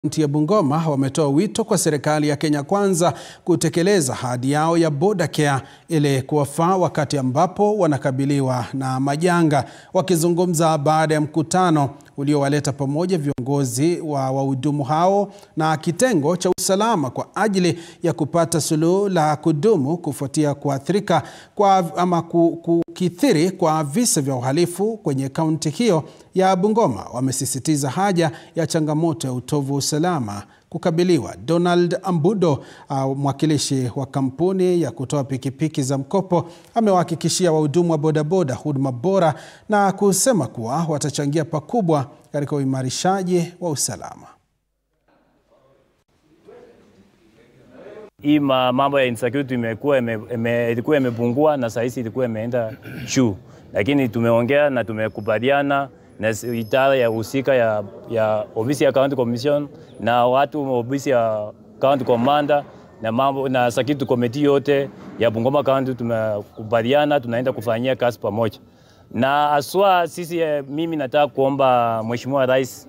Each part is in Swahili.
Kaunti ya Bungoma wametoa wito kwa serikali ya Kenya Kwanza kutekeleza ahadi yao ya Boda Care ili kuwafaa wakati ambapo wanakabiliwa na majanga. Wakizungumza baada ya mkutano uliowaleta pamoja viongozi wa wahudumu hao na kitengo cha usalama kwa ajili ya kupata suluhu la kudumu kufuatia kuathirika kwa ama kukithiri kwa visa vya uhalifu kwenye kaunti hiyo ya Bungoma, wamesisitiza haja ya changamoto ya utovu wa usalama kukabiliwa. Donald Ambudo, uh, mwakilishi wa kampuni ya kutoa pikipiki za mkopo, amewahakikishia wahudumu wa bodaboda huduma bora na kusema kuwa watachangia pakubwa katika uimarishaji wa usalama. Hii mambo ya insecurity imekuwa ilikuwa imepungua na saa hizi ilikuwa imeenda juu, lakini tumeongea na tumekubaliana na idara ya husika ya, ya ofisi ya county commission na watu ofisi ya county commander na mambo na security committee yote ya Bungoma County tumekubaliana tunaenda kufanyia kazi pamoja, na aswa sisi, mimi nataka kuomba Mheshimiwa Rais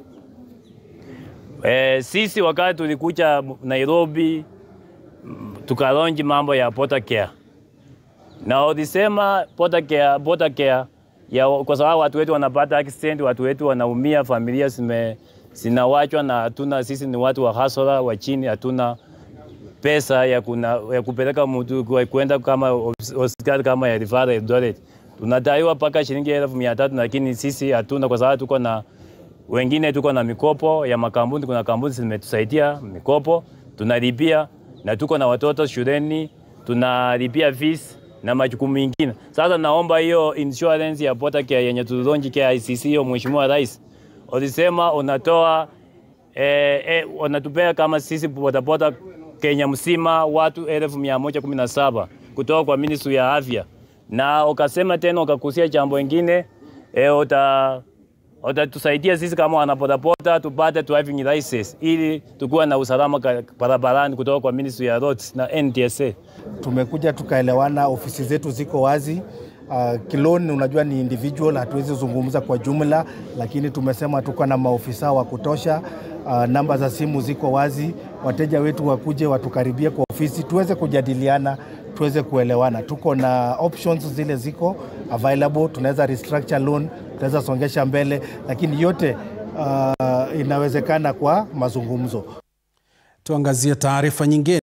e, sisi wakati tulikuja Nairobi tukalonji mambo ya Boda Care na ulisema Boda Care, Boda Care ya, kwa sababu watu wetu wanapata accident, watu wetu wanaumia, familia zime zinawachwa na hatuna, sisi ni watu wa hasara wa chini, hatuna pesa ya, kuna, ya kupeleka mtu kwenda kama hospitali kama ya Rifara Eldoret, tunadaiwa mpaka shilingi elfu mia tatu lakini sisi hatuna, kwa sababu tuko na wengine, tuko na mikopo ya makampuni. Kuna kampuni zimetusaidia mikopo tunalipia, na tuko na watoto shuleni tunalipia fees na majukumu mengine. Sasa naomba hiyo insurance ya Boda Care yenye tulonji KICC, hiyo Mheshimiwa Rais ulisema unatoa eh, eh, unatupea kama sisi bodaboda Kenya mzima watu elfu mia moja kumi na saba kutoka kwa Ministry ya Afya, na ukasema tena ukakusia jambo ingine eh, uta utatusaidia sisi kama wanabodaboda tupate driving license ili tukuwa na usalama barabarani kutoka kwa Ministry ya Roads na NTSA. Tumekuja tukaelewana, ofisi zetu ziko wazi. Uh, kiloni unajua ni individual, hatuwezi zungumza kwa jumla, lakini tumesema tuko na maofisa wa kutosha. Uh, namba za simu ziko wazi, wateja wetu wakuje watukaribie kwa ofisi tuweze kujadiliana, tuweze kuelewana. Tuko na options zile ziko available, tunaweza restructure loan, tunaweza songesha mbele, lakini yote uh, inawezekana kwa mazungumzo. Tuangazie taarifa nyingine.